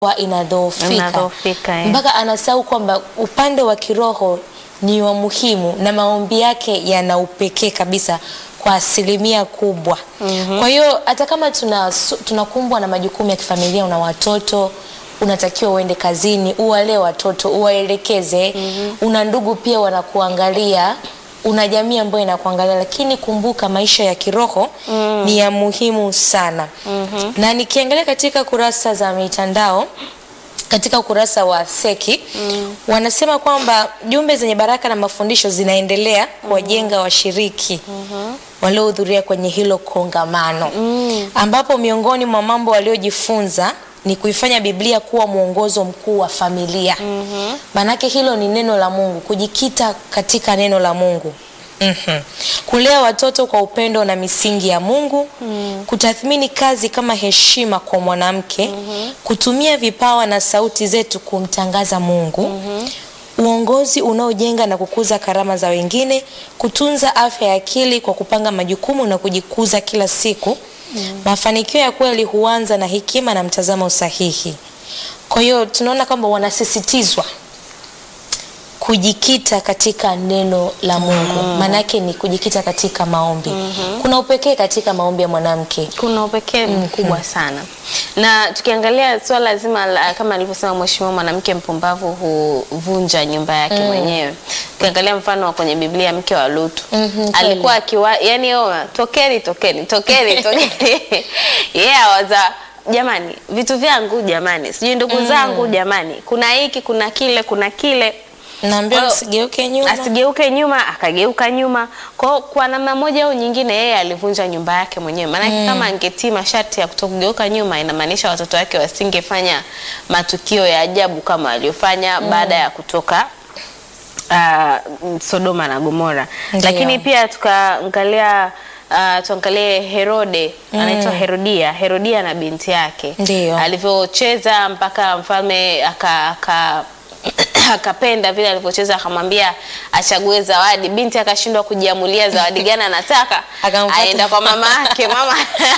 wa inadhoofika Inadhoofika, eh. mpaka anasahau kwamba upande wa kiroho ni wa muhimu na maombi yake yana upekee kabisa kwa asilimia kubwa. Kwa hiyo hata kama tuna tunakumbwa na majukumu ya kifamilia, una watoto unatakiwa uende kazini, uwalee watoto, uwaelekeze. Una ndugu pia wanakuangalia, una jamii ambayo inakuangalia, lakini kumbuka maisha ya kiroho ni ya muhimu sana. Na nikiangalia katika kurasa za mitandao katika ukurasa wa Seki wanasema kwamba jumbe zenye baraka na mafundisho zinaendelea kuwajenga washiriki waliohudhuria kwenye hilo kongamano, ambapo miongoni mwa mambo waliojifunza ni kuifanya Biblia kuwa mwongozo mkuu wa familia. Maanake hilo ni neno la Mungu, kujikita katika neno la Mungu. Mhm. Kulea watoto kwa upendo na misingi ya Mungu, kutathmini kazi kama heshima kwa mwanamke, kutumia vipawa na sauti zetu kumtangaza Mungu, uongozi unaojenga na kukuza karama za wengine, kutunza afya ya akili kwa kupanga majukumu na kujikuza kila siku. Mafanikio ya kweli huanza na hekima na mtazamo sahihi. Kwa hiyo tunaona kwamba wanasisitizwa kujikita katika neno la Mungu. Maanake ni kujikita katika maombi. Kuna upekee katika maombi ya mwanamke. kuna upekee mkubwa sana na tukiangalia swala zima la, kama alivyosema mheshimiwa, mwanamke mpumbavu huvunja nyumba yake mwenyewe. Ukiangalia mfano wa kwenye Biblia, mke wa Lutu Mhm, alikuwa akiwa yani, oa tokeni tokeni tokeni tokeni yeye awaza jamani, vitu vyangu jamani, sijui ndugu zangu jamani, kuna hiki kuna kile kuna kile Naambia Kwa hiyo, usigeuke nyuma. asigeuke nyuma, akageuka nyuma. Kwa hiyo kwa namna moja au nyingine, yeye alivunja nyumba yake mwenyewe. Maanake kama angetii masharti ya kutokugeuka nyuma, inamaanisha watoto wake wasingefanya matukio ya ajabu kama aliyofanya baada ya kutoka ah, Sodoma na Gomora. Ndiyo. Lakini pia tukaangalia ah, tuangalie Herode anaitwa Herodia, Herodia na binti yake Ndiyo. alivyocheza mpaka mfalme aka, aka akapenda vile alivyocheza, akamwambia achague zawadi. Binti akashindwa kujiamulia zawadi gani anataka, Akampata. aenda kwa mama yake, mama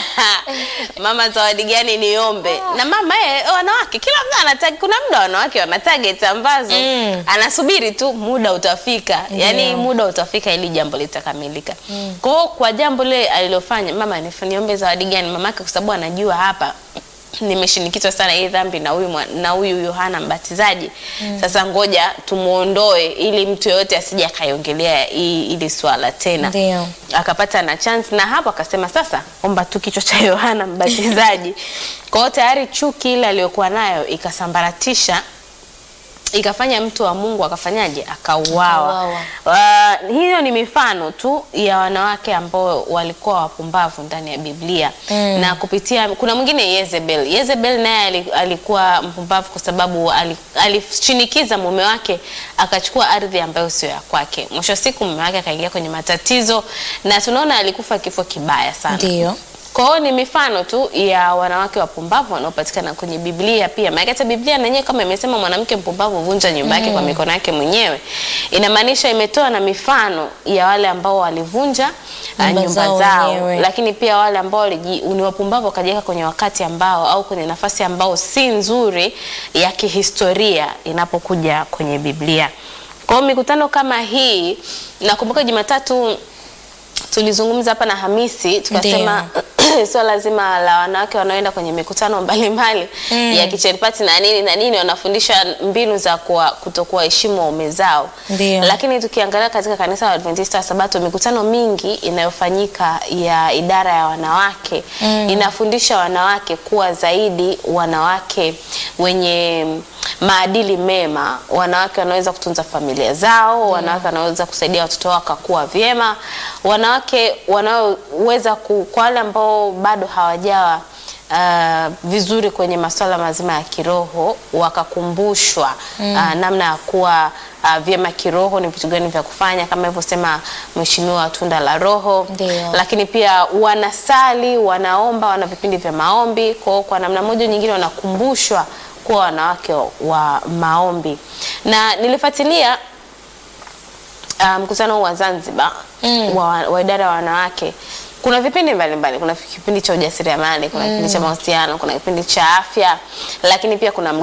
mama, zawadi gani niombe? Na mama yeye, wanawake kila mtu anataka, kuna muda wanawake wana target ambazo Mm. anasubiri tu muda utafika, yani muda utafika ili jambo litakamilika. Kwa hiyo kwa jambo lile alilofanya mama, nif- niombe zawadi gani? Mamake kwa sababu anajua hapa nimeshinikizwa sana hii dhambi na huyu mwa- na huyu Yohana Mbatizaji. Sasa ngoja tumuondoe ili mtu yoyote asije akaiongelea hii- ili swala tena. Ndio. Akapata na chance na hapo akasema sasa omba tu kichwa cha Yohana Mbatizaji. Kwa hiyo tayari chuki ile aliyokuwa nayo ikasambaratisha ikafanya mtu wa Mungu akafanyaje? Akauawa. Uh, hiyo ni mifano tu ya wanawake ambao walikuwa wapumbavu ndani ya Biblia Mm. na kupitia, kuna mwingine Yezebel. Yezebel naye ali- alikuwa mpumbavu kwa sababu ali- alishinikiza mume wake akachukua ardhi ambayo sio ya kwake. Mwisho wa siku mume wake akaingia kwenye matatizo na tunaona alikufa kifo kibaya sana. Ndio. Kwa hiyo ni mifano tu ya wanawake wapumbavu wanaopatikana kwenye Biblia pia. Maana hata Biblia na yenyewe kama imesema mwanamke mpumbavu vunja nyumba yake kwa mikono yake mwenyewe, inamaanisha imetoa na mifano ya wale ambao walivunja ah, Nyumba nyumba zao zao, wenyewe. lakini pia wale ambao waliji- ni wapumbavu wakajiweka kwenye wakati ambao au kwenye nafasi ambao si nzuri ya kihistoria inapokuja kwenye Biblia. Kwa hiyo mikutano kama hii, nakumbuka Jumatatu tulizungumza hapa na Hamisi tukasema swala zima la wanawake wanaoenda kwenye mikutano mbalimbali Mm. ya kitchen party na nini na nini, wanafundisha mbinu za kuwa, kutokuwaheshimu waume zao. Ndio. Lakini tukiangalia katika kanisa la Adventista wa Sabato, mikutano mingi inayofanyika ya idara ya wanawake Mm. inafundisha wanawake kuwa zaidi wanawake wenye maadili mema, wanawake wanaweza kutunza familia zao, wanawake wanaweza kusaidia watoto wao wakakua vyema, wanawake wanaoweza ku, kwa wale ambao bado hawajawa uh, vizuri kwenye masuala mazima ya kiroho wakakumbushwa uh, namna ya kuwa uh, vyema kiroho, ni vitu gani vya kufanya kama ilivyosema Mheshimiwa Tunda la Roho Ndio. lakini pia wanasali, wanaomba, wana vipindi vya maombi. Kwa hiyo kwa namna moja nyingine wanakumbushwa kuwa wanawake wa maombi, na nilifuatilia uh, mkutano huu wa Zanzibar Mm. wa, wa idara ya wanawake kuna vipindi mbalimbali kuna kipindi cha ujasiriamali kuna kipindi cha mahusiano kuna kipindi cha afya lakini pia kuna